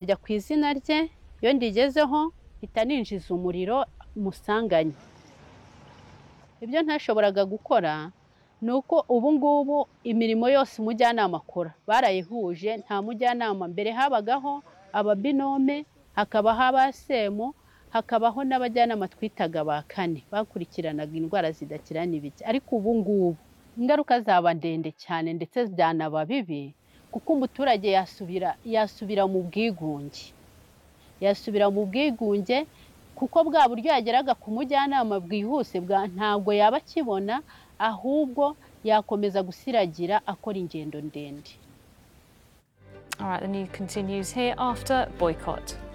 njya ku izina rye iyo ndigezeho mpita ninjiza umuriro musanganye ibyo ntashoboraga gukora ni uko ubu ngubu imirimo yose umujyanama akora barayihuje nta mujyanama mbere habagaho ababinome hakabaho abasemo hakabaho n'abajyanama twitaga ba kane bakurikiranaga indwara zidakira n'ibiki ariko ubu ngubu ingaruka zaba ndende cyane ndetse byanaba bibi kuko umuturage yasubira yasubira mu bwigunge yasubira mu bwigunge kuko bwa buryo yageraga ku mujyanama bwihuse bwa ntabwo yaba akibona ahubwo yakomeza gusiragira akora ingendo ndende All right, the new continues here after boycott.